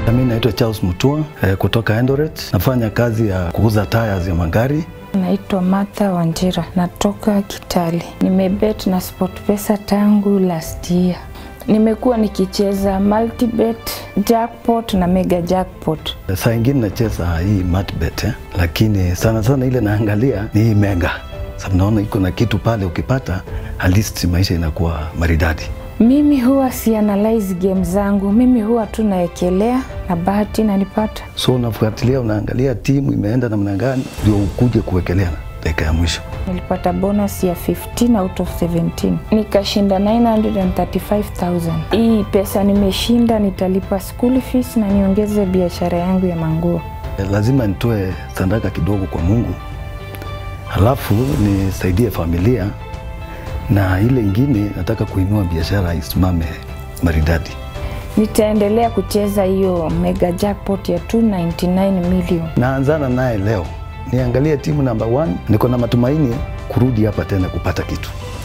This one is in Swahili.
Mimi naitwa Charles Mutua eh, kutoka Eldoret. Nafanya kazi ya kuuza tires ya magari. Naitwa Martha Wanjira, natoka Kitale. Nimebet na SportPesa tangu last year. Nimekuwa nikicheza multibet, jackpot na mega jackpot. Saa ingine nacheza hii matbet eh, lakini sana sana ile naangalia ni hii mega, sababu naona iko na kitu pale, ukipata at least maisha inakuwa maridadi. Mimi huwa si analyze game zangu, mimi huwa tu naekelea na bahati nanipata. So unafuatilia, unaangalia timu imeenda namna gani, ndio ukuje kuwekelea dakika ya mwisho. Nilipata bonus ya 15 out of 17 nikashinda 935,000. Hii pesa nimeshinda nitalipa school fees na niongeze biashara yangu ya manguo. Eh, Lazima nitoe sadaka kidogo kwa Mungu, halafu nisaidie familia, na ile ingine nataka kuinua biashara isimame maridadi. Nitaendelea kucheza hiyo mega jackpot ya 299 million. Naanzana naye leo, niangalie timu namba 1. Niko na matumaini kurudi hapa tena kupata kitu.